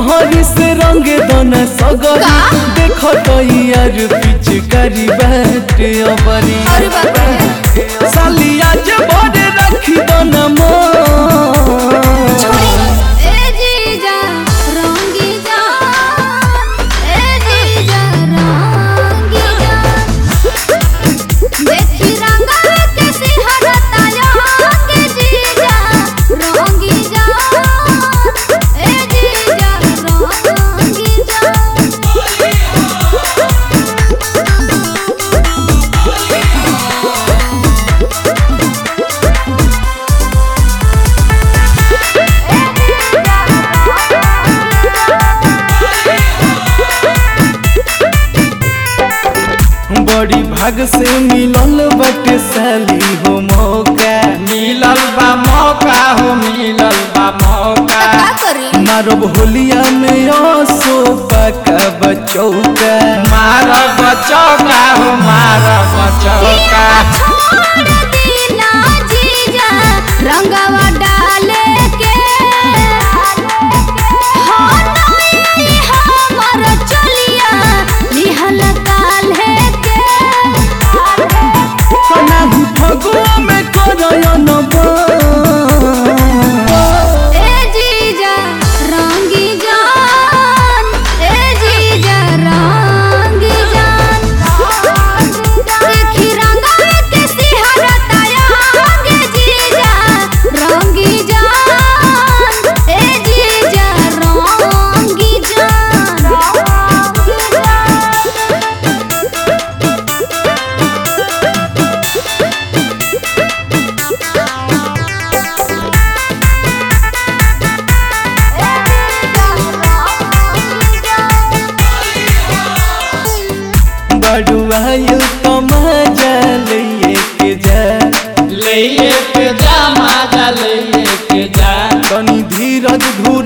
मेहरी से रंगे दोना सगरी का? देखो तो यार पिचकारी बाटे अबरी अरे बाप रे सालिया जे बड़े रखी दोना मोर ए जीजा रंगी जान ए जीजा रंगी जान देखी रंगा के सिहरता के जीजा रंगी जान ए जीजा रंगी जान बड़ी भाग से मिलल बाटे साली हो मौका मिलल बा मौका हो मिलल बा मौका का करी मारब होलिया में असो पका बचौका मार बचौका हो मार बचौका छोड़ दीना जीजा रंगवा डाले के हो नई हमर चलिया निहल काल्हे के कनाहु फगुआ में करयन ए जीजा रंगी जान ए जीजा रंगी जान देखी रंगा के सिहरता आगे जीजा रंगी जान ए जीजा रंगी जान रंगी जान बड़ुआयु तो मजा लइए के जा ले के जा माजा ले के जा तनी धीरज धू